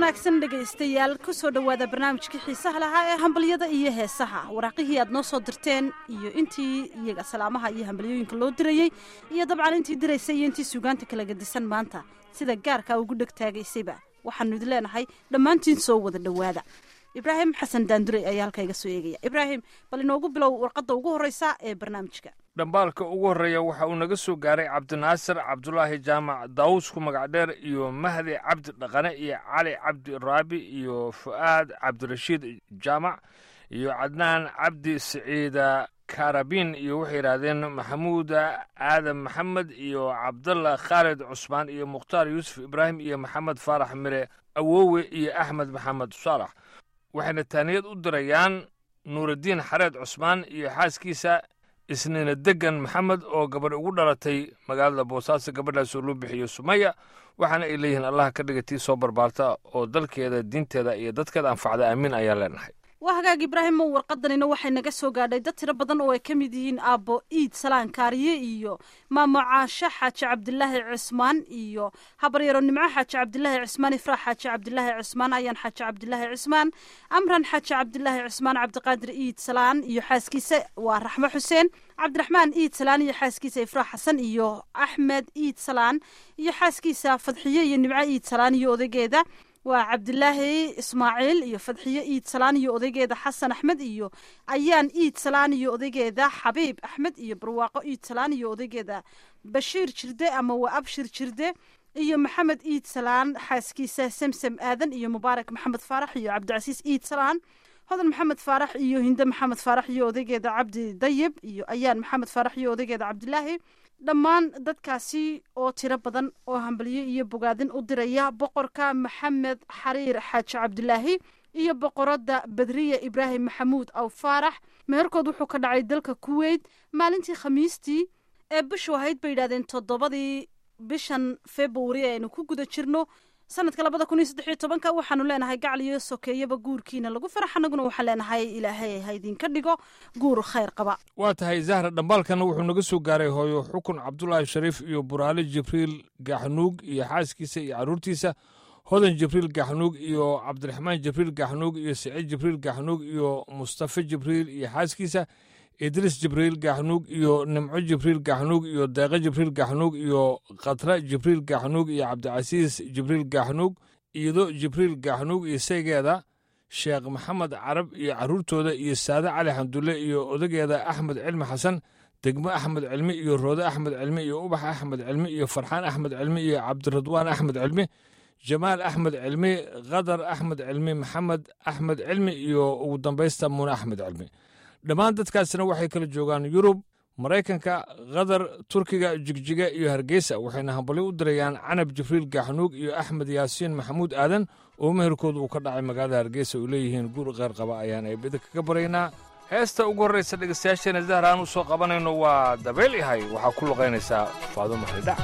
wanaagsan dhegaystayaal kusoo dhowaada barnaamijkii xiisaha lahaa ee hambalyada iyo heesaha waraaqihii aad noo soo dirteen iyo intii iyaga salaamaha iyo hambalyooyinka loo dirayey iyo dabcan intii diraysay iyo intii suugaanta kala gadisan maanta sida gaarka ugu dhegtaagaysayba waxaanu idin leenahay dhammaantiin soo wada dhowaada ibraahim xasan daandurey ayaa halka iga soo eegaya ibraahim bal inoogu bilow warqadda ugu horreysa ee barnaamijka dhambaalka ugu horreeya waxa uu naga soo gaaray cabdinaasir cabdulaahi jaamac daawusku magacdheer iyo mahdi cabdi dhaqane iyo cali cabdi raabi iyo fu'aad cabdirashiid jaamac iyo cadnaan cabdi siciida karabin iyo waxay yidhaahdeen maxamuuda aadan maxamed iyo cabdallah khaalid cusmaan iyo mukhtaar yuusuf ibraahim iyo maxamed faarax mire awowe iyo axmed maxamed saalax waxayna taaniyad u dirayaan nuuraddiin xareed cusmaan iyo xaaskiisa isniina degan maxamed oo gabadh ugu dhalatay magaalada boosaaso gabadhaas oo loo bixiyo sumaya waxaana ay leeyihiin allaha ka dhiga tii soo barbaarta oo dalkeeda diinteeda iyo dadkeeda anfacda aamiin ayaan leenahay waa hagaag ibraahimo warqadanina waxay naga soo gaadhay dad tiro badan oo ay ka mid yihiin aabbo iid salaan kaariye iyo maamo caasho xaaji cabdilaahi cismaan iyo habaryaro nimco xaaji cabdilaahi cismaan ifraax xaaji cabdilaahi cismaan ayaan xaaji cabdilaahi cismaan amran xaaji cabdilaahi cismaan cabdiqaadir iid salaan iyo xaaskiisa waa raxmo xuseen cabdiraxmaan iid salaan iyo xaaskiisa ifraax xasan iyo axmed iid salaan iyo xaaskiisa fadxiye iyo nimco iid salaan iyo odaygeeda waa cabdilaahi ismaaciil iyo fadxiye iid salaan iyo odaygeeda xasan axmed iyo ayaan iid salaan iyo odaygeeda xabiib axmed iyo barwaaqo iid salaan iyo odaygeeda bashiir jirde ama waa abshir jirde iyo maxamed iid salaan xaaskiisa semsem aadan iyo mubaarak maxamed faarax iyo cabdicasiis iid salaan hodan maxamed faarax iyo hinde maxamed faarax iyo odaygeeda cabdi dayib iyo ayaan maxamed faarax iyo odaygeeda cabdilaahi dhammaan dadkaasi oo tiro badan oo hambalyo iyo bogaadin u diraya boqorka maxamed xariir xaaji cabdilaahi iyo boqoradda badriya ibraahim maxamuud aw faarax meherkood wuxuu ka dhacay dalka kuweyt maalintii khamiistii ee bishu ahayd bay yidhahdeen toddobadii bishan februari aynu ku guda jirno sanadka labada kun iyo saddex iyo tobanka waxaanu leenahay gacal iyo sokeeyaba guurkiina lagu farax annaguna waxaan leenahay ilaahay ha idinka dhigo guur khayr qaba waa tahay zahra dhambaalkana wuxuu naga soo gaaray hooyo xukun cabdulaahi shariif iyo buraale jibriil gaxnuug iyo xaaskiisa iyo carruurtiisa hodan jibriil gaxnuug iyo cabdiraxmaan jibriil gaxnuug iyo siciid jibriil gaxnuug iyo mustafe jibriil iyo xaaskiisa idriis jibriil gaxnuug iyo nimco jibriil gaxnuug iyo deeqe jibriil gaxnuug iyo khatra jibriil gaxnuug iyo cabdicasiis jibriil gaxnuug iido jibriil gaxnuug iyo saygeeda sheekh maxamed carab iyo carruurtooda iyo saade cali xamdulle iyo odageeda axmed cilmi xasan degmo axmed cilmi iyo roode axmed cilmi iyo ubax axmed cilmi iyo farxaan axmed cilmi iyo cabdiradwaan axmed cilmi jamaal axmed cilmi khadar axmed cilmi maxamed axmed cilmi iyo ugu dambaysta muune axmed cilmi dhammaan dadkaasina waxay kala joogaan yurub maraykanka qatar turkiga jigjiga iyo hargeysa waxayna hambalyo u dirayaan canab jibriil gaxnuug iyo axmed yaasiin maxamuud aadan oo meherkooda uu ka dhacay magaalada hargeysa oo leeyihiin guur qeyr qaba ayaan eebida kaga baraynaa heesta ugu horraysa dhegaystayaasheena zahra aan u soo qabanayno waa dabeyl yahay waxaa ku luqaynaysaa faadumo xidhac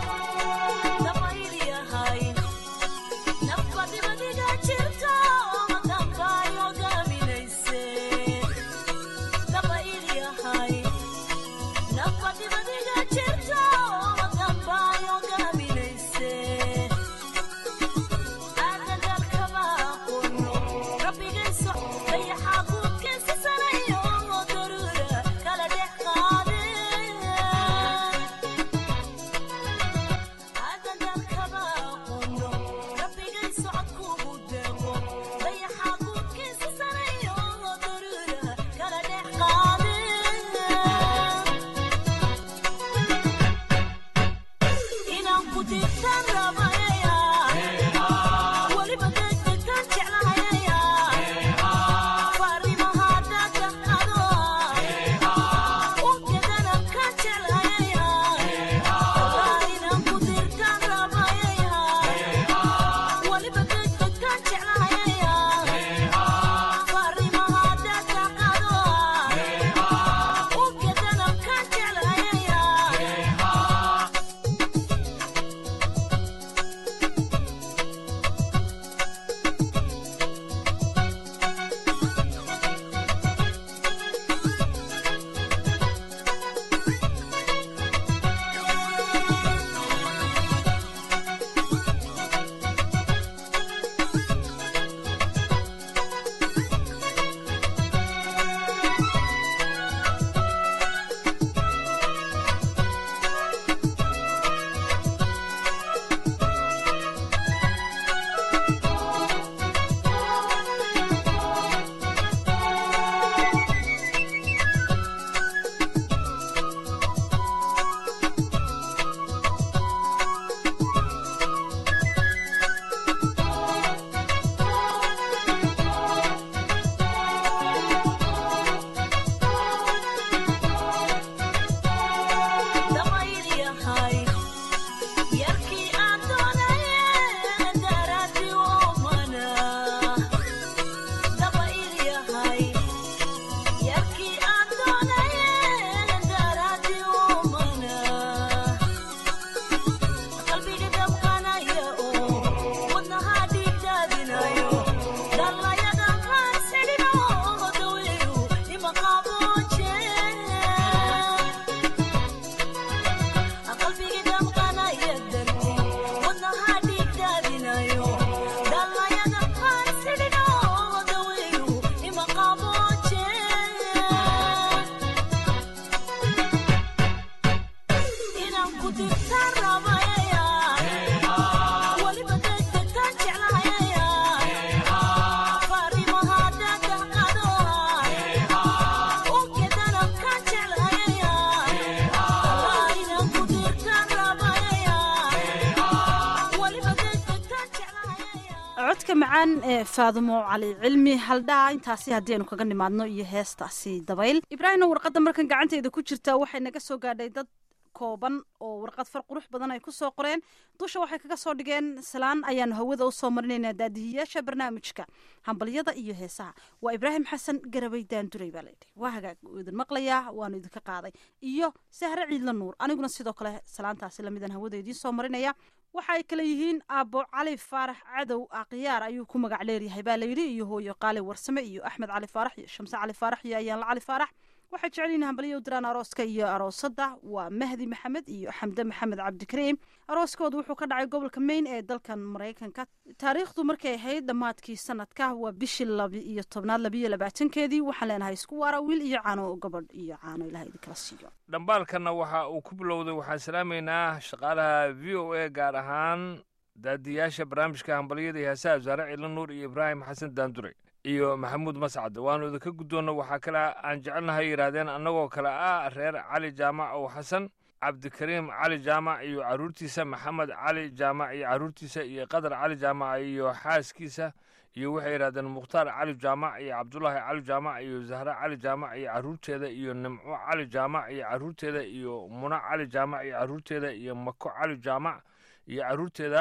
macaan ee faadumo cali cilmi haldhaa intaasi haddii aynu kaga nimaadno iyo heestaasi dabayl ibraahimna warqadda markan gacanteeda ku jirta waxay naga soo gaadhay dad kooban oo warqad far qurux badan ay ku soo qoreen dusha waxay kaga soo dhigeen salaan ayaanu hawada usoo marinaynaa daadihiyaasha barnaamijka hambalyada iyo heesaha waa ibraahim xasan garabay daanduray baa layidhi waa hagaag uu idin maqlayaa waanu idinka qaaday iyo sahre ciidla nuur aniguna sidoo kale salaantaasi lamidan hawada idiin soo marinaya waxa ay kale yihiin aabbo cali faarax cadow akhyaar ayuu ku magac leeryahay baa layidhi iyo hooyo qaali warsame iyo axmed cali faarax iyo shamse cali faarax iyo ayaanla cali faarax waxay jecel yihiin hambalyo u diraan arooska iyo aroosadda waa mahdi maxamed iyo xamde maxamed cabdikariim arooskooda wuxuu ka dhacay gobolka maine ee dalkan maraykanka taariikhdu markay ahayd dhammaadkii sanadka waa bishii laba iyo tobnaad labiyo labaatankeedii waxaan leenahay isku waara wiil iyo caano gabadh iyo caano ilaha idinkala siiyo dhambaalkanna waxa uu ku bilowday waxaan salaamaynaa shaqaalaha v o a gaar ahaan daadiyaasha barnaamijka hambalyada iyo heesaha wasaare ciila nuur iyo ibraahim xasan daandure iyo maxamuud mascad waanu idinka guddoonna waxaa kale aan jecelnahay yidhaahdeen annagoo kale ah reer cali jaamac ow xasan cabdikariim cali jaamac iyo carruurtiisa maxamed cali jaamac iyo carruurtiisa iyo qadar cali jaamac iyo xaaskiisa iyo waxay yidhahdeen mukhtaar cali jaamac iyo cabdulaahi cali jaamac iyo zahre cali jaamac iyo carruurteeda iyo nimco cali jaamac iyo carruurteeda iyo muna cali jaamac iyo carruurteeda iyo mako cali jaamac iyo carruurteeda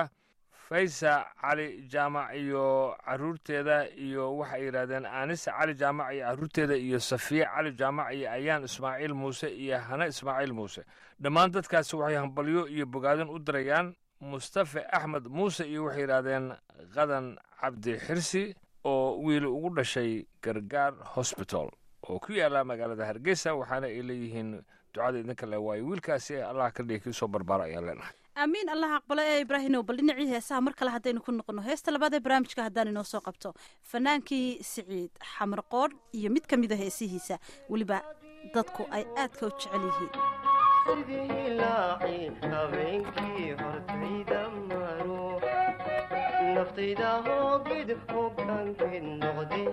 faysa cali jaamac iyo carruurteeda iyo waxay yidhahdeen aanisa cali jaamac iyo carruurteeda iyo safiye cali jaamac iyo ayaan ismaaciil muuse iyo hane ismaaciil muuse dhammaan dadkaasi waxay hambalyo iyo bogaadin u dirayaan mustafe axmed muuse iyo waxay yidhaahdeen qadan cabdi xirsi oo wiil ugu dhashay gargaar hosbital oo ku yaala magaalada hargeysa waxaana ay leeyihiin ducada idinka le waayo wiilkaasi allah ka dhigi kii soo barbaara ayaan leenahay aamiin allah aqbalo ee ibraahimow bal dhinacii heesaha mar kale haddaynu ku noqono heesta labaad ee barnaamijka haddaan inoo soo qabto fanaankii siciid xamar qoodh iyo mid ka mida heesihiisa weliba dadku ay aadka u jecel yihiin sidii laaci habeenkii hortayda maro naftayda hoogid hoggaankeed noqday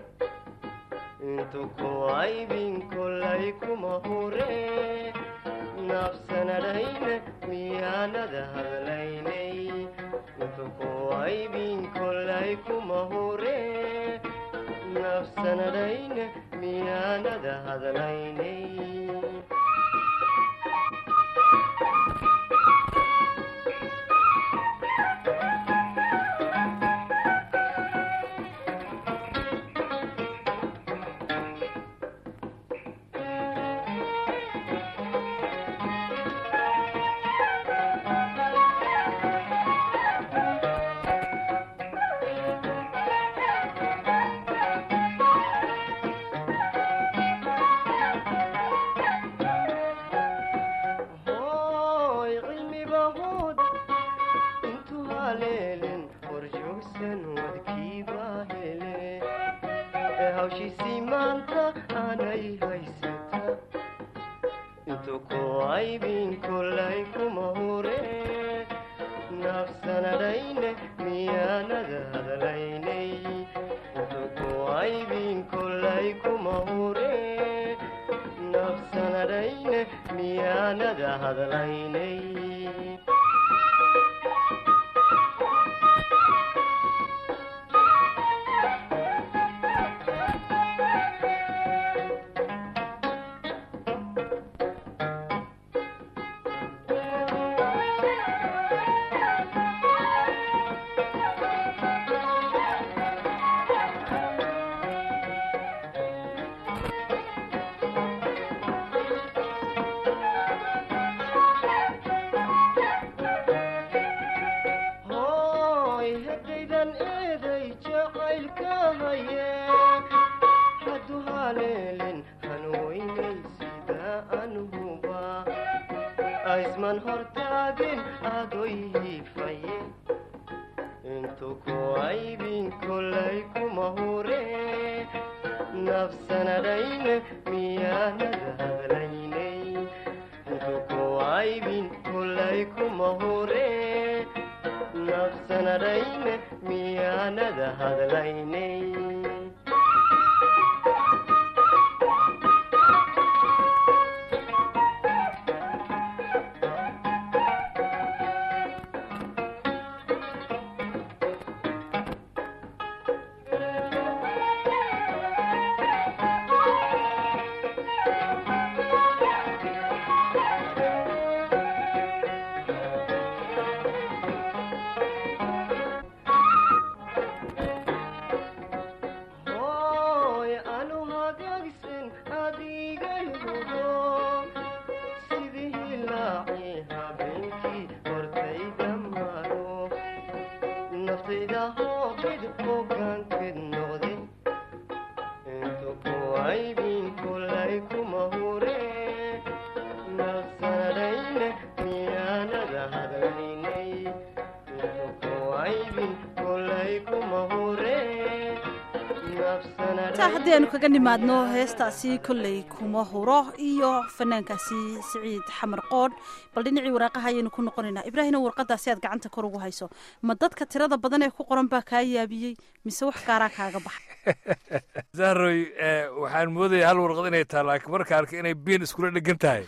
intu ku aybin kolay kuma hure nafsanadhayne miyaanada hadlaynay intu ku aybin kolay kuma hure nafsanadhayne miyaanada hadlaynay hooy cilmiba hood intuu haleelen horjoogsan wadkiiba hele ee hawshiisii maanta aanay haysata intuu ku aybin kolay kuma hure nafsanadhayne miyaanada hadlaynay intuu ku aybin kolay kuma hure nafsanadhayne miyaanada hadlaynay hooy haddaydan eeday jacaylka haye haddu haleelin hanweynay sida anuhuba aysman hortaagin adoy hiifaye intu ku aybin kolay kuma hure nafsanadhayne miyaanada hadlaynay intu ku aybin kolay kuma hure nafsanadhayne miyaanada hadlaynay intaa haddii aynu kaga nimaadno heestaasi kolley kuma huro iyo fanaankaasi siciid xamar qoodh bal dhinacii waraaqaha ayaynu ku noqonaynaa ibraahino warqadaasi aad gacanta kor ugu hayso ma dadka tirada badan ee ku qoran baa kaa yaabiyey mise wax gaaraa kaaga baxay zahroy waxaan moodaya hal warqad inay tahay laakiin marka arkay inay biin iskula dhegan tahay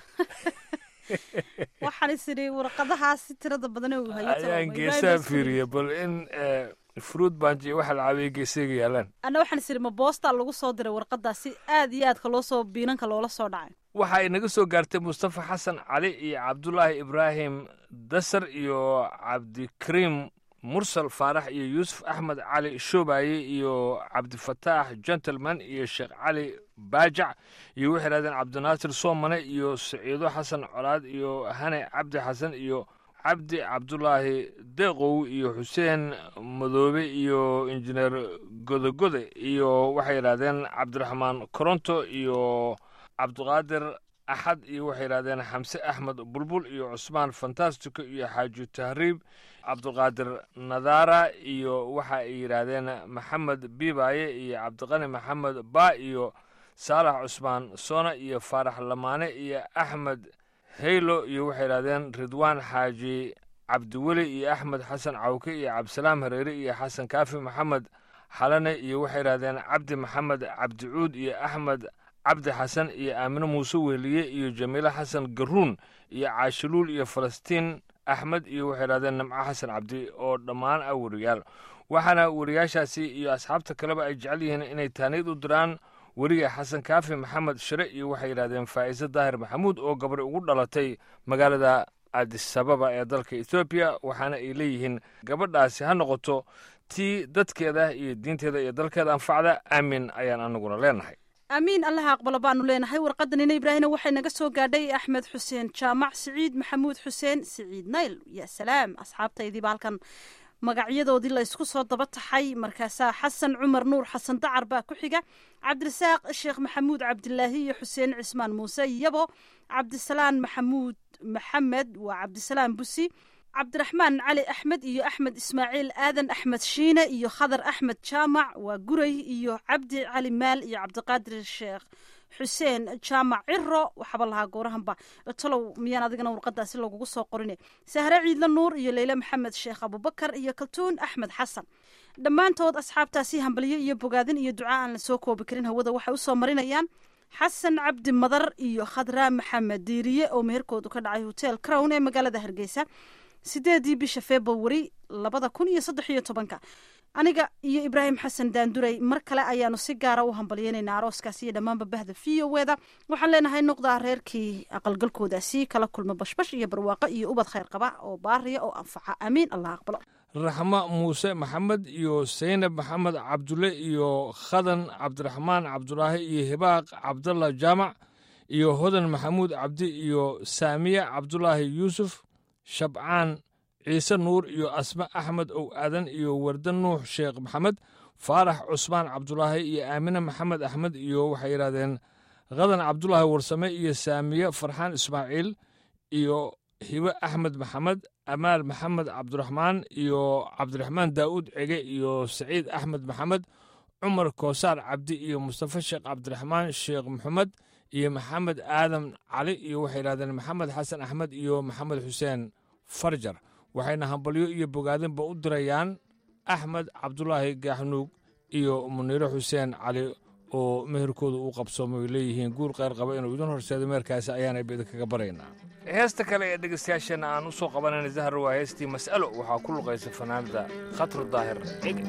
waxaan is idhi warqadahaasi tirada badan ee uu hayo ayaan geesaha fiiriya bal in fruit banj iyo waxa la caawiyay geesayga yaalaan anna waxaan is idhi ma boostaa lagu soo diray warqadaasi aad iyo aadka loo soo biinanka loola soo dhacay waxa ay naga soo gaartay mustafa xasan cali iyo cabdulaahi ibraahim dasar iyo cabdikariim mursal faarax iyo yuusuf axmed cali shoobaye iyo cabdifataax gentleman iyo sheekh cali baajac iyo waxay idhahdeen cabdinaasir soomane iyo siciido xasan colaad iyo hane cabdi xasan iyo cabdi cabdulaahi deeqow iyo xuseen madoobe iyo injineer godogode iyo waxay yidhahdeen cabdiraxmaan koronto iyo cabdiqaadir axad iyo waxay yidhahdeen xamse axmed bulbul iyo cusmaan fantastico iyo xaaji tahriib cabdiqaadir nadaara iyo waxa ay yidhaahdeen maxamed biibaaye iyo cabdiqani maxamed ba iyo saalax cusmaan soona iyo faarax lamaane iyo axmed heylo iyo waxay yidhahdeen ridwaan xaaji cabdiweli iyo axmed xasan cawke iyo cabdisalaam hareere iyo xasan kaafi maxamed xalane iyo waxay yidhahdeen cabdi maxamed cabdicuud iyo axmed cabdi xasan iyo aamine muuse wehliye iyo jamiile xasan garuun iyo caashiluul iyo falastiin axmed iyo waxay yidhahdeen nimco xasan cabdi oo dhammaan ah weriyaal waxaana weriyaashaasi iyo asxaabta kaleba ay jecel yihiin inay taaniid u diraan weriga xasan kaafi maxamed shire iyo waxay yidhahdeen faa'iise daahir maxamuud oo gabadhi ugu dhalatay magaalada adisababa ee dalka etoobiya waxaana ay leeyihiin gabadhaasi ha noqoto tii dadkeeda iyo diinteeda iyo dalkeeda anfacda aamin ayaan anaguna leenahay aamiin allaha aqbalo baanu leenahay warqadanina ibraahina waxay naga soo gaadhay axmed xuseen jaamac siciid maxamuud xuseen siciid nayl ya salaam asxaabtaydiiba halkan magacyadoodii la ysku soo daba taxay markaasaa xasan cumar nuur xasan dacar baa ku xiga cabdirasaaq sheekh maxamuud cabdilaahi iyo xuseen cismaan muuse yabo cabdisalaan maxamuud maxamed waa cabdisalaan busi cabdiraxmaan cali axmed iyo axmed ismaaciil aadan axmed shiine iyo khadar axmed jaamac waa guray iyo cabdi cali maal iyo cabdiqaadir sheekh xuseen jaamac ciro waxaaba lahaa goorahanba talow miyaan adigana warqadaasi lagugu soo qorine sahre ciidla nuur iyo leyle maxamed sheekh abubakar iyo kaltuun axmed xasan dhammaantood asxaabtaasi hambalyo iyo bogaadin iyo duca aan la soo koobi karin hawada waxay usoo marinayaan xasan cabdi madar iyo khadraa maxamed diiriye oo meherkoodu ka dhacay hotel crown ee magaalada hargeysa sideedii bisha februari labada kun iyo saddex iyo tobanka aniga iyo ibraahim xasan daanduray mar kale ayaanu si gaara u hambalyeynayna arooskaasi iyo dhammaanba bahda v o weda waxaan leenahay noqdaa reerkii aqalgalkoodaasi kala kulma bashbash iyo barwaaqo iyo ubad khayr qaba oo baariya oo anfaca aamiin allah aqbalo raxmo muuse maxamed iyo saynab maxamed cabdulle iyo khadan cabdiraxmaan cabdulaahi iyo hibaaq cabdalla jaamac iyo hodan maxamuud cabdi iyo saamiya cabdulaahi yuusuf shabcaan ciise nuur iyo asme axmed ow aadan iyo warda nuux sheekh maxamed faarax cusmaan cabdulaahi iyo aamine maxamed axmed iyo waxay yidhahdeen khadan cabdulaahi warsame iyo saamiye farxaan ismaaciil iyo hibe axmed maxamed amaal maxamed cabdiraxmaan iyo cabdiraxmaan daa'uud cege iyo saciid axmed maxamed cumar koosaar cabdi iyo mustafa sheekh cabdiraxmaan sheekh maxamed iyo maxamed aadan cali iyo waxay yidhahdeen maxamed xasan axmed iyo maxamed xuseen farjar waxayna hambalyo iyo bogaadinba u dirayaan axmed cabdulaahi gaaxnuug iyo muniiro xuseen cali oo meherkooda uu qabsoomo ay leeyihiin guur qayr qaba inuu idin horseedo meherkaasi ayaana idinkaga baraynaa heesta kale ee dhegeystayaasheenna aan u soo qabanayna zahar waa heestii mas'alo waxaa ku luqaysa fanaanada khatru daahir cige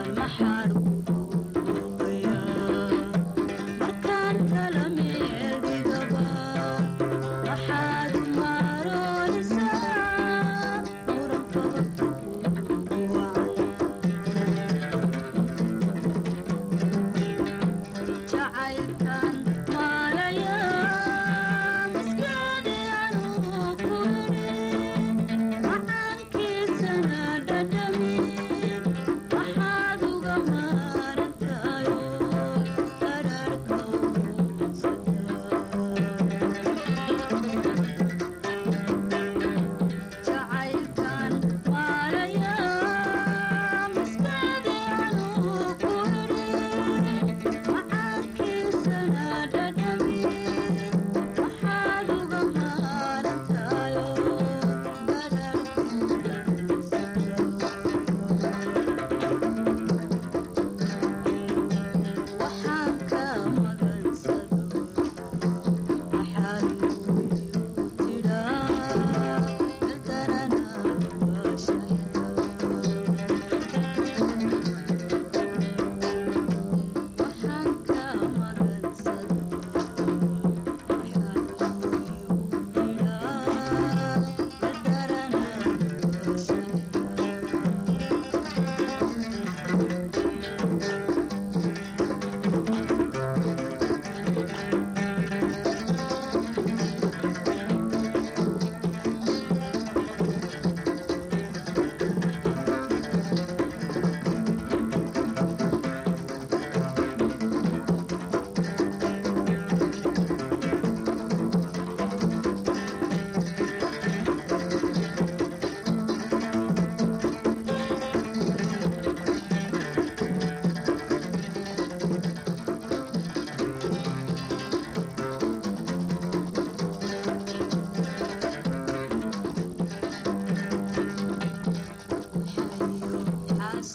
Markaan kala meel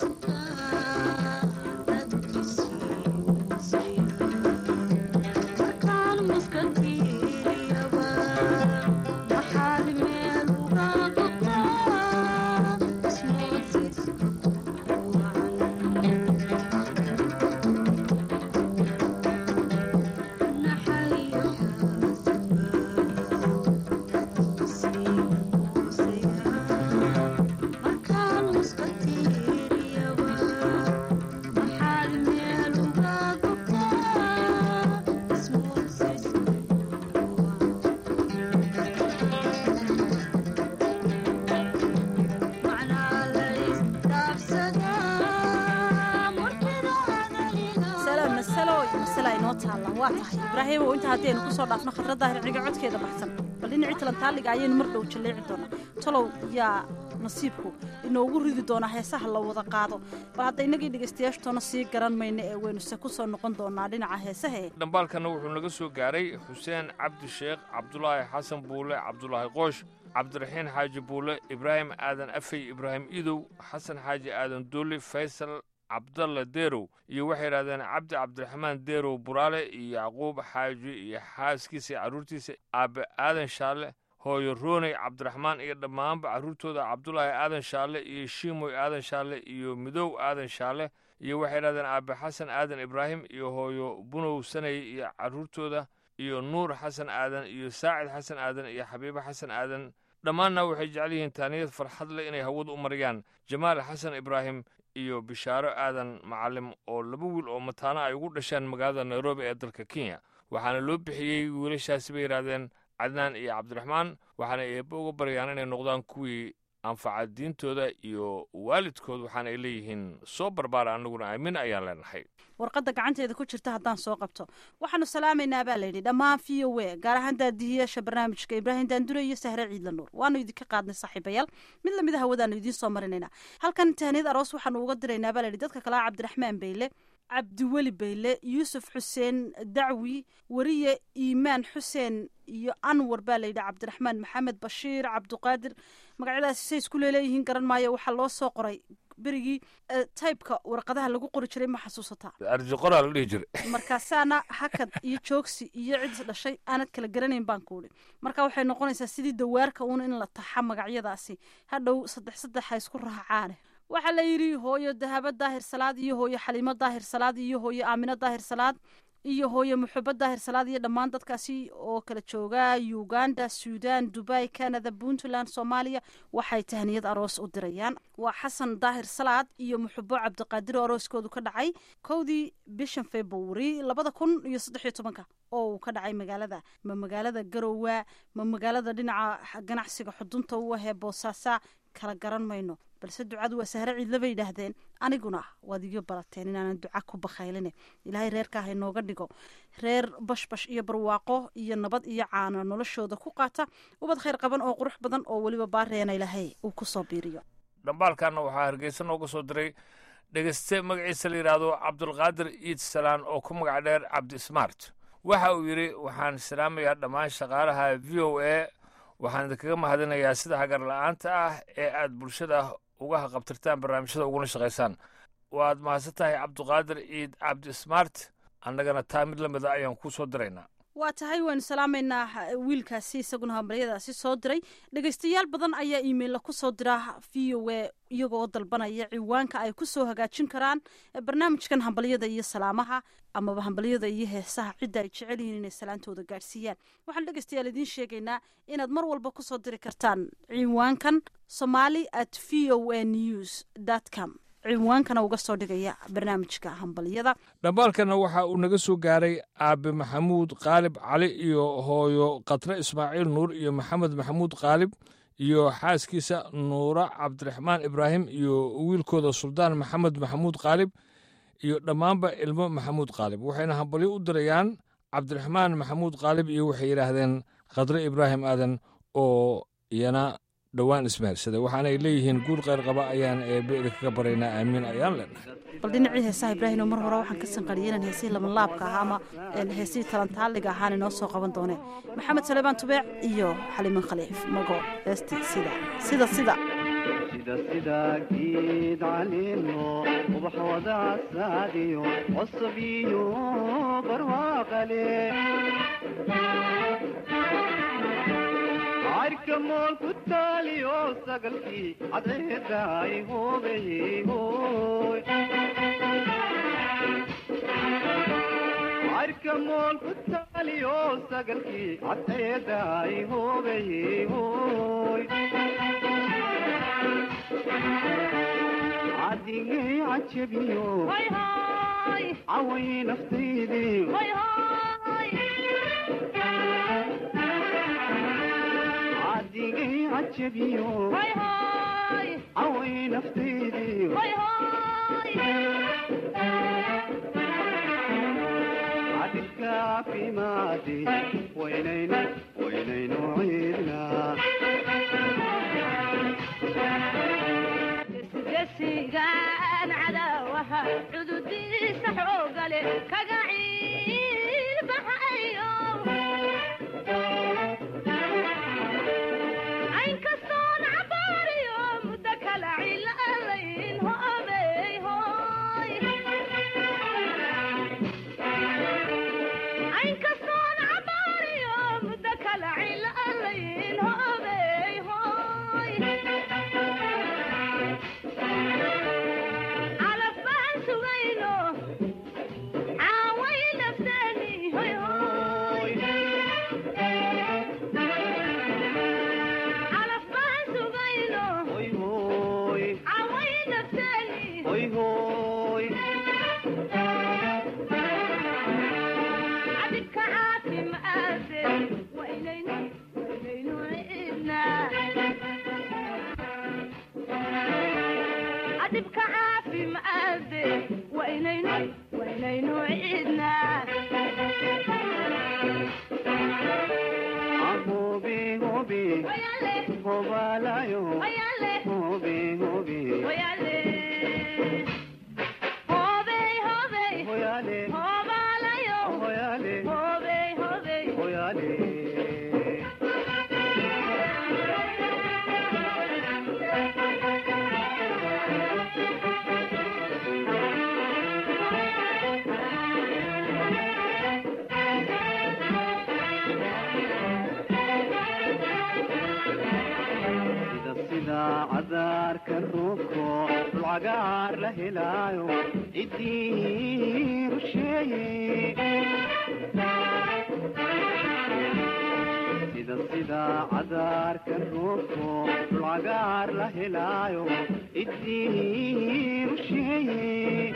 salaam masalo iyo masala inoo taallaan waa tahay ibraahim oo inta haddii aynu kusoo dhaafno khadradda hirciga codkeeda baxsan bal dhinacii talantaaliga ayaynu mar dhow jalleeci doonaa talow yaa nasiibku inoogu ridi doonaa heesaha la wada qaado bal hadda innagii dhegaystayaashtoona sii garan mayno ee weynuse ku soo noqon doonaa dhinaca heesahe dhambaalkanna wuxuu naga soo gaaray xuseen cabdi sheekh cabdulaahi xasan buule cabdulaahi qoosh cabdiraxiin xaaji buule ibraahim aadan afey ibraahim idow xasan xaaji aadan duuli faysal cabdalla deerow iyo waxay yidhahdeen cabdi cabdiraxmaan deerow buraale iyo yacquub xaaji iyo xaaskiisa iyo carruurtiisa aabbe aadan shaalle hooyo rooney cabdiraxmaan iyo dhammaanba carruurtooda cabdulaahi aadan shaalle iyo shiimoy aadan shaalle iyo midow aadan shaalle iyo waxay yidhahdeen aabbe xasan aadan ibraahim iyo hooyo bunow sanay iyo carruurtooda iyo nuur xasan aadan iyo saacid xasan aadan iyo xabiibo xasan aadan dhammaanna waxay jecel yihiin taaniyad farxad leh inay hawada u mariyaan jamaal xasan ibraahim iyo bishaaro aadan macalim oo laba wiil oo mataano ay ugu dhasheen magaalada nairobi ee dalka kenya waxaana loo bixiyey wiilashaasi bay yidhahdeen cadnaan iyo cabdiraxmaan waxaana eebbe uga baryaan inay noqdaan kuwii anfaca diintooda iyo waalidkood waxaana ay leeyihiin soo barbaara annaguna aamin ayaan leenahay warqadda gacanteeda ku jirta haddaan soo qabto waxaanu salaamaynaa baa layidhi dhammaan v o e gaar ahaan daadihiyaasha barnaamijka ibraahim daandure iyo sahre ciidla nuur waanu idinka qaadnay saaxiibayaal mid lamid a hawadaanu idiin soo marinaynaa halkan tahniyad aroos waxaanu uga diraynaa baa layidhi dadka kalea cabdiraxmaan beyle cabdiweli bayle yuusuf xuseen dacwi weriye iimaan xuseen iyo anwar baa layidhi cabdiraxmaan maxamed bashiir cabdiqaadir magacyadaasi say isku leeleeyihiin garan maayo waxaa loo soo qoray berigii taybka warqadaha lagu qori jiray ma xasuusataa arji qoraa la dhihi jiray markaasaana hakad iyo joogsi iyo cid dhashay aanad kala garanayn baan ku idhi marka waxay noqonaysaa sidii dawaarka uun in la taxa magacyadaasi hadhow saddex saddex ha isku raacaane waxaa la yidhi hooyo dahabo daahir salaad iyo hooyo xaliimo daahir salaad iyo hooyo aamino daahir salaad iyo hooyo muxubo daahir salaad iyo dhammaan dadkaasi oo kala jooga uganda suudan dubai canada puntland soomaaliya waxay tahniyad aroos u dirayaan waa xasan daahir salaad iyo muxubo cabdiqaadir oo arooskoodu ka dhacay kowdii bishan february labada kun iyo saddex iyo tobanka oo uu ka dhacay magaalada ma magaalada garowa ma magaalada dhinaca ganacsiga xudunta u ahee boosaasa kala garan mayno balse ducadu waa sahre ciidla bay yidhaahdeen aniguna waad iga barateen inaanan duca ku bakayline ilaahay reerkaa ha inooga dhigo reer bashbash iyo barwaaqo iyo nabad iyo caano noloshooda ku qaata ubad khayr qaban oo qurux badan oo weliba baareena ilaahay uu ku soo biiriyo dhambaalkanna waxaa hargeysa nooga soo diray dhegeyste magaciisa la yidhaahdo cabdulqaadir iid salaan oo ku magac dheer cabdi smart waxa uu yidhi waxaan salaamayaa dhammaan shaqaalaha v o a waxaan idinkaga mahadinayaa sida hagar la'aanta ah ee aad bulshada uga haqabtirtaan barnaamijyada uguna shaqaysaan waad mahadsan tahay cabduqaadir ciid cabdi smart annagana taa mid la mida ayaan kuu soo diraynaa waa tahay waanu salaamaynaa wiilkaasi isaguna hambaryadaasi soo diray dhegeystayaal badan ayaa iimeilla ku soo dira v o a iyagoo dalbanaya ciwaanka ay ku soo hagaajin karaan barnaamijkan hambalyada iyo salaamaha amaba hambalyada iyo heesaha cidda ay jecel yihiin inay salaantooda gaadhsiiyaan waxaan dhegeystayaal idiin sheegaynaa inaad mar walba kusoo diri kartaan ciwaankan somali at v o a news com ciwaankana uga soo dhigaya barnaamijka hambalyada dhambaalkanna waxa uu naga soo gaaray aabe maxamuud qaalib cali iyo hooyo khatre ismaaciil nuur iyo maxamed maxamuud qaalib iyo xaaskiisa nuura cabdiraxmaan ibraahim iyo wiilkooda suldaan maxamed maxamuud qaalib iyo dhammaanba ilmo maxamuud qaalib waxayna hambalyo u dirayaan cabdiraxmaan maxamuud qaalib iyo waxay yidhaahdeen khadre ibraahim aadan oo iyana dhowaan ismehersaday waxaanay leeyihiin guur qayr qaba ayaan eebbe idinkaga baraynaa aamiin ayaan leenahay bal dhinacii heesaha ibraahim mar hore waxaan ka sanqariyay inaan heesihii labanlaabka ahaa ama heesihii talantaaliga ahaan inoo soo qaban dooneen maxamed saleebaan tubeec iyo xaliiman khaliif mago heestii sida sida sida sida sida geed caleemo ubax wada casaadiyo cosab iyo barwaaqale cayrka mool ku taaliyo sagalkii cadceedaay hoobeyey hooy cayrka mool ku taaliyo sagalkii cadceedaay hoobeyey hooy cadigay cajabiyo caway naftaydii cadigay cajabiyo caway naftaydii cadilka caafimaadi waynaynu waynaynu ciidnaa gesigaan cadaawaha cududiisa xoogale kaga ciilbaxayo aynkastoon cabaariyo muddo kala cilaalayn hoobey hooy aynkastoon cabaariyo muddo kala cilaalayn hoobey hooy calaf baan sugayno caaway nafteeni hoy hoy calaf baan sugayno hoy hooy caaway nafteeni hoy hooy cabidka caafimaade waynaynu waynaynu cidnaa adibka caafimaade waynaynu waynaynu cidnaa hobe hobe wayale hobalayo wayale hobe hobe wayale hobey hobey hoyale hobalayo hoyale hobey hobey hoyale sida sida cadaarka roobko dulcagaar la helaayo ciddii rusheeye sida sida cadaarka roobko dulcagaar la helaayo ciddii rusheeye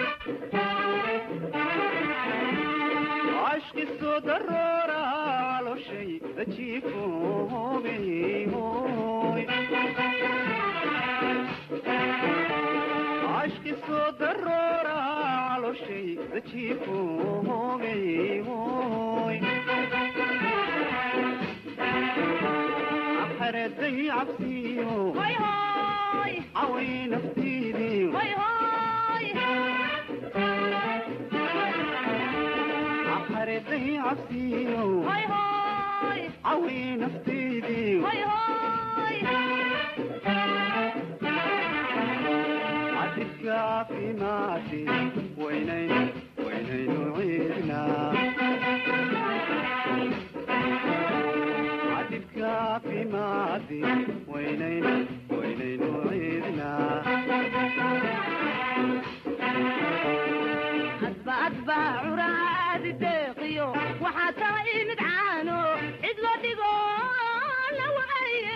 عشق صدرورا على شيء ذجيفو بي هوي عشق صدرورا على شيء ذجيفو بي هوي أحردي عبسيو هوي هوي عوي نفتيدي هوي هوي أحردي عبسيو هوي هوي عوي نفتيدي هوي هوي عدك في ماتي وينين وينين عيدنا عدك في ماتي وينين وينين عيدنا adba adba curaadi deeqiyo waxaa taa imid caano cid loo dhigo la waaye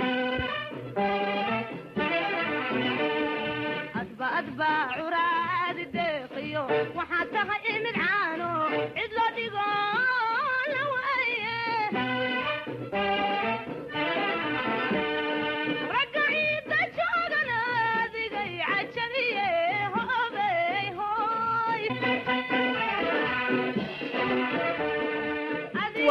adba adba curaadi deeqiyo waxaa taha imid caano cid loo dhigo la waaye ragga ciidda joogana adigay cajabiye hoobey hooy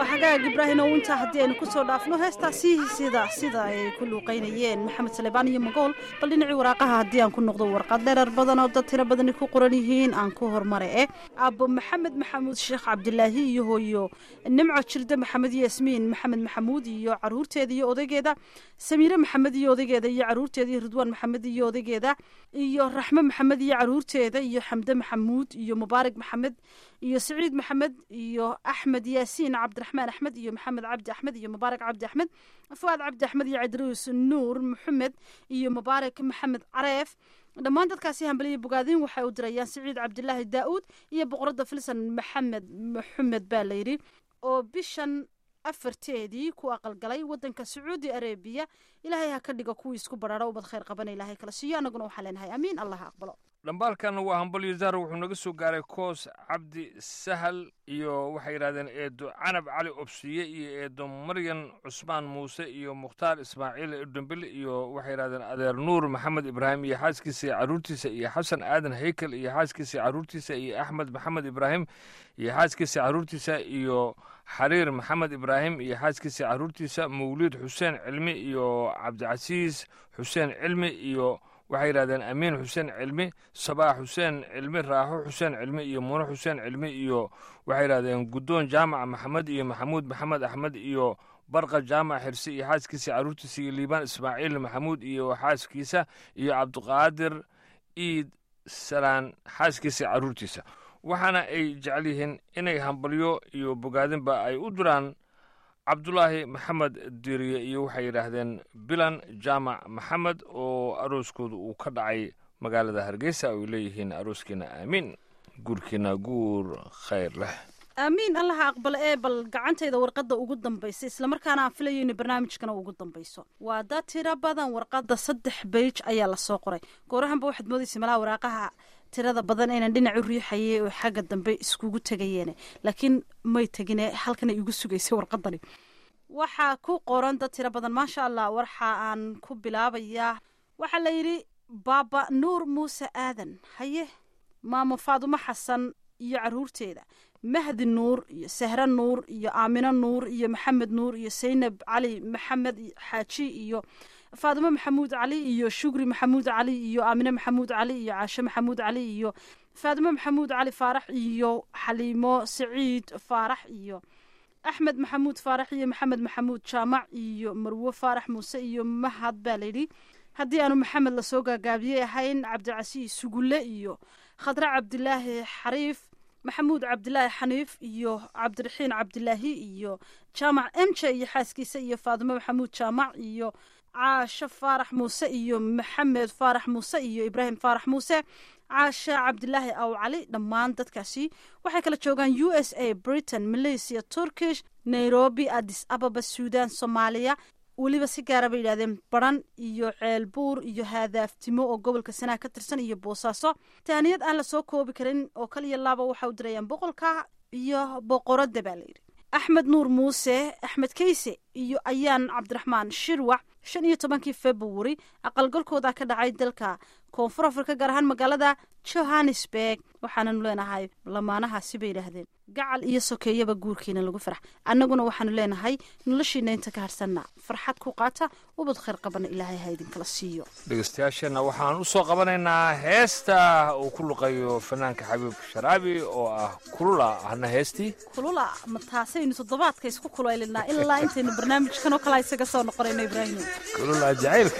waa xagaag ibraahim oo intaa haddii aynu kusoo dhaafno heestaasi sida sida ay ku luuqeynayeen maxamed salebaan iyo magool bal dhinacii waraaqaha haddii aan ku noqdo warqad dherer badan oo dad tiro badani ku qoran yihiin aan ku hormare eh aabo maxamed maxamuud sheekh cabdilaahi iyo hooyo nimco jirde maxamed yasmiin maxamed maxamuud iyo caruurteeda iyo odaygeeda samiire maxamed iyo odaygeeda iyo caruurteeda iyo ridwaan maxamed iyo odaygeeda iyo raxme maxamed iyo caruurteeda iyo xamde maxamuud iyo mubaarak maxamed iyo siciid maxamed iyo axmed yaasiin cabdiraxmaan axmed iyo maxamed cabdi axmed iyo mubaarak cabdi axmed fuaad cabdi axmed iyo cidruus nuur maxamed iyo mubaarak maxamed careef dhammaan dadkaasi hambaliya bogaadin waxay u dirayaan siciid cabdilaahi daa-uud iyo boqoradda filsan maxamed maxamed baa layidhi oo bishan afarteedii ku aqalgalay wadanka sacuudi arabiya ilaahay ha ka dhigo kuwii isku bararo ubad khayr qabana ilaahay kala siiyo annaguna waxaa leenahay amiin allah ha aqbalo dhambaalkan waa hambalyo zahra wuxuu naga soo gaaray koos cabdi sahal iyo waxay yidhahdeen eedo canab cali obsiye iyo eedo maryan cusmaan muuse iyo mukhtaar ismaaciil udambele iyo waxay yidhahdeen adeer nuur maxamed ibraahim iyo xaaskiisa iyo caruurtiisa iyo xasan aadan haykel iyo xaaskiisa iyo caruurtiisa iyo axmed maxamed ibraahim iyo xaaskiisa caruurtiisa iyo xariir maxamed ibraahim iyo xaaskiisa caruurtiisa mawliid xuseen cilmi iyo cabdicasiis xuseen cilmi iyo waxay yidhahdeen amiin xuseen cilmi sabaax xuseen cilmi raaxo xuseen cilmi iyo muune xuseen cilmi iyo waxay yidhahdeen guddoon jaamac maxamed iyo maxamuud maxamed axmed iyo barqa jaamac xirse iyo xaaskiisa caruurtiisa iyo liibaan ismaaciil maxamuud iyo xaaskiisa iyo cabdiqaadir iid salaan xaaskiisa caruurtiisa waxaana ay jecel yihiin inay hambalyo iyo bogaadinba ay u diraan cabdulaahi maxamed diriye iyo waxay yidhaahdeen bilan jaamac maxamed oo arooskooda uu ka dhacay magaalada hargeysa ay leeyihiin arooskiina aamiin guurkiina guur khayr leh aamiin allaha aqbalo ee bal gacantayda warqadda ugu dambaysa islamarkaana aan filayo inay barnaamijkana ugu dambayso waa dad tiro badan warqadda saddex beij ayaa lasoo qoray goorahanba waxaad moodaysa malaha waraaqaha tirada badan inaan dhinac u riixayay oo xagga dambe iskugu tegayeene laakiin may tegine halkanay igu sugaysay warqadani waxaa ku qoran dad tiro badan maasha allah waxa aan ku bilaabayaa waxaa la yidhi baaba nuur muuse aadan haye maamo faadumo xasan iyo caruurteeda mahdi nuur iyo sahre nuur iyo aamino nuur iyo maxamed nuur iyo saynab cali maxamed xaaji iyo faadimo maxamuud cali iyo shugri maxamuud cali iyo aamine maxamuud cali iyo caashe maxamuud cali iyo faadimo maxamuud cali faarax iyo xaliimo saciid faarax iyo axmed maxamuud faarax iyo maxamed maxamuud jaamac iyo marwo faarax muuse iyo mahad baa layidhi haddii aanu maxamed lasoo gaagaabiyey ahayn cabdicasiis sugulle iyo khadre cabdilaahi xariif maxamuud cabdilaahi xaniif iyo cabdiraxiin cabdilaahi iyo jaamac emje iyo xaaskiisa iyo faadimo maxamuud jaamac iyo caasho faarax muuse iyo maxamed faarax muuse iyo ibraahim faarax muuse caashe cabdilaahi aw cali dhammaan dadkaasi waxay kala joogaan u s a britain malaysia turkish nairobi addis ababa suudan soomaaliya weliba si gaara bay yidhahdeen baran iyo ceelbuur iyo haadaaftimo oo gobolka sanaha ka tirsan iyo boosaaso tahaniyad aan la soo koobi karin oo kaliya laaba waxa u dirayaan boqolka iyo boqoradda baa layidhi axmed nuur muuse axmed keyse iyo ayaan cabdiraxmaan shirwac shan iyo tobankii februari aqalgalkooda ka dhacay dalka koonfur afrika gaar ahaan magaalada johannesburg waxaananu leenahay lamaanahaasi bay yidhaahdeen gacal iyo sokeeyaba guurkiina lagu farax annaguna waxaanu leenahay noloshiina inta ka harsanna farxad ku qaata ubad khayr qabana ilaahay ha idinkala siiyo dhegeystayaasheenna waxaan u soo qabanaynaa heesta uu ku luqayo fanaanka xabiib sharaabi oo ah kulula ahna heestii kulula ma taasaynu toddobaadka isku kulaylinaa ilaa intaynu barnaamijkan oo kale isaga soo noqonayno ibraahim kulula jacaylka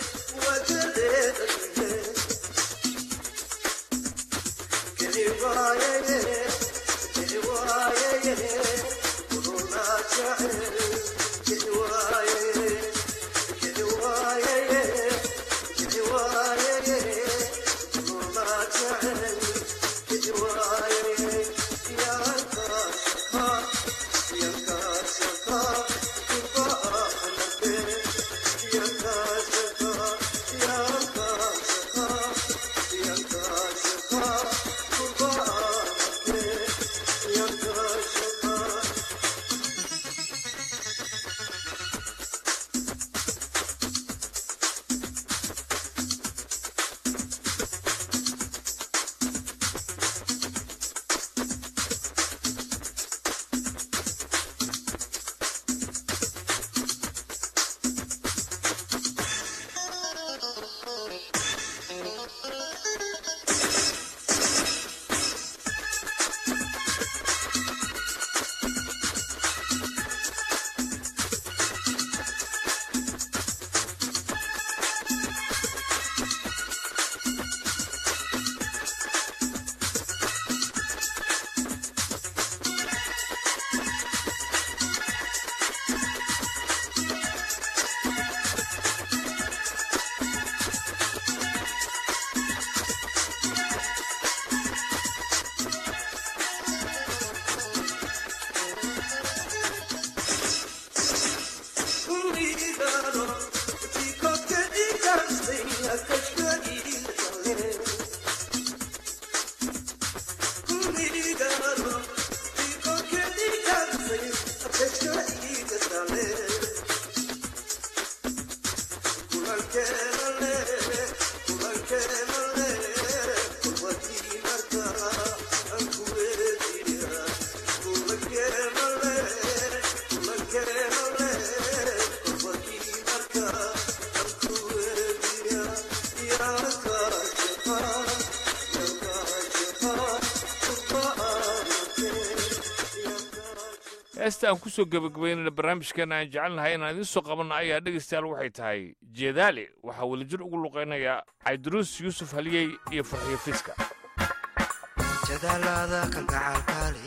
heesta aan kusoo gebagabaynayna barnaamijkeena aan jecelnahay inaan idiin soo qabanno ayaa dhegaystayaal waxay tahay jeedaali waxaa wadajir ugu luqaynaya cabdiruus yuusuf haliyey iyo farxiyo fiiska jadaalada kalgacaalkaale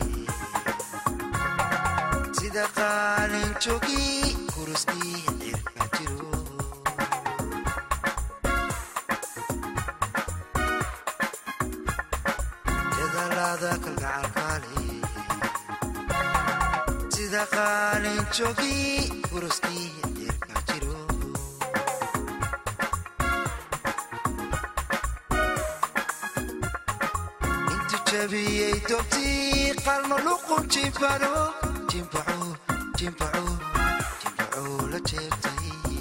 sida qaalin jogi kuruskii cirka jiro jadaalada kalgacaalkaale sida qaalin jogi kuruskii cirka jiro intu jabiyey dobtii qalma luqun jimbaro jimbaco jimbaco jimbaco la jeebtay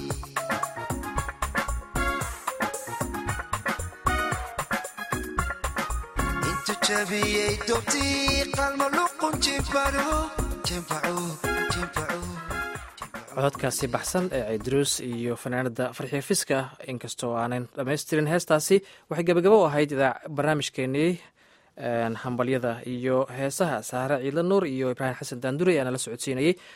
intu jabiyey dobtii qalma luqun jimbaro jimbaco jimbaco cododkaasi baxsan ee ciidruus iyo fanaanada farxiyo fiska inkastoo aanan dhamaystirin heestaasi waxay gebagabo u ahayd idaa barnaamijkeenii hambalyada iyo heesaha saare ciidla nuur iyo ibraahim xasan daanduri aana la socodsiinayey